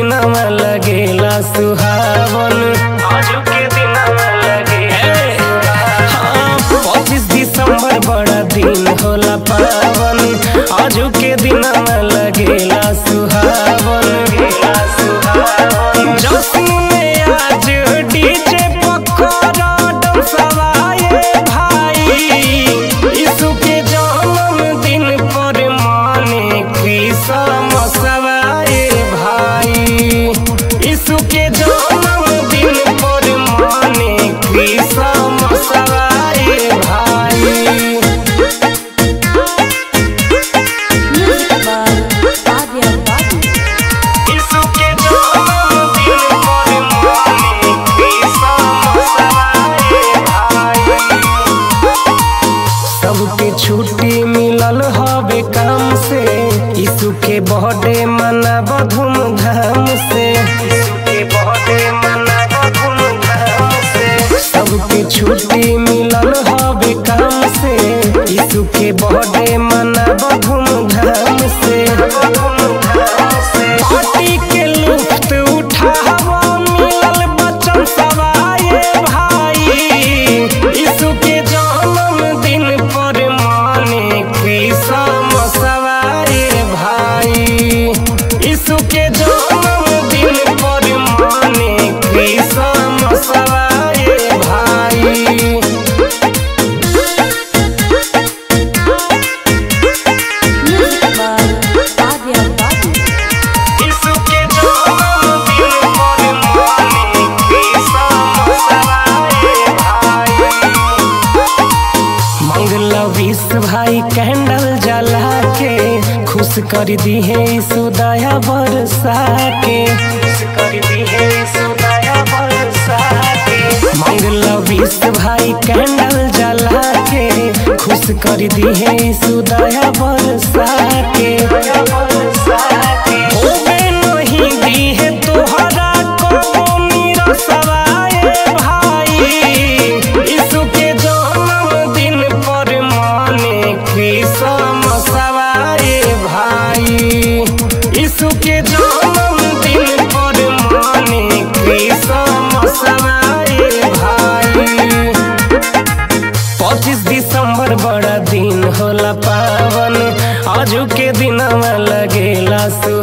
दिनवा लगेला सुहावन आजू के दिनवा लगेला हाँ, पच्चीस दिसंबर बड़ा दिन होला पावन आजू के दिनवा लगेला सुहावन गेला सुहावन जश्न में आज डीजे पकड़ा डमसवाए भाई यीशु के जन्मदिन पर माने क्रिसमस आए भाई यीशु के जन्मदिन पर माने क्रिसमस आए भाई Music by Fabio Babu. यीशु के जन्मदिन पर माने क्रिसमस आए भाई सबके छुट्टी मिलल हवे काम से यीशु के बर्थडे मनाब धूमधाम से यीशु के बर्थडे मनाब धूमधाम से सबके छुट्टी मिलल हवे काम से यीशु के बर्थडे मनाब धूमधाम से पार्टी के लुफ्त उठावा मिलल बच्चन सवाए भाई यीशु के जन्मदिन पर माने क्रिसमस आए भाई यीशु के जन्मदिन पर माने क्रिसमस आए भाई Music by Fabio Babu. यीशु के जन्मदिन पर माने क्रिसमस आए भाई मंगला विश्व भाई कैंडल जला के खुश कर दी है यीशु दया बरसा के खुश कर दी है यीशु दया बरसा के मंगला विश्व भाई कैंडल जला के खुश कर दी है यीशु दया बरसा के होवे नहीं दी है तोहरा कौमी रसवाए भाई यीशु के जन्मदिन पर माने क्रिसमस आए भाई यीशु के जन्मदिन पर माने क्रिसमस आए भाई पच्चीस दिसंबर बड़ा दिन होला पावन आजू के दिनवा लगेला सु